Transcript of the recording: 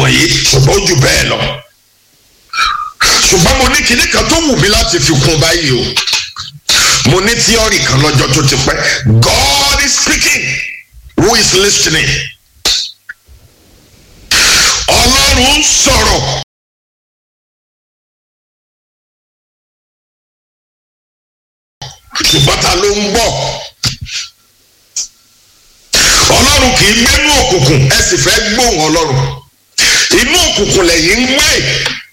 wọ̀nyí ṣùgbọ́n ó jù bẹ́ẹ̀ lọ ṣùgbọ́n mo ní kinní kan tó wù mí láti fi kún báyìí o mo ní tíọ́rì kan lọ́jọ́ tó ti pẹ́ God is speaking who is listening ọlọ́run ń sọ̀rọ̀ ṣùgbọ́n ta ló ń gbọ́ ọlọ́run kì í gbénú òkùnkùn ẹ sì fẹ́ gbóhùn ọlọ́run inú òkùnkùn lẹ́yìn ń gbé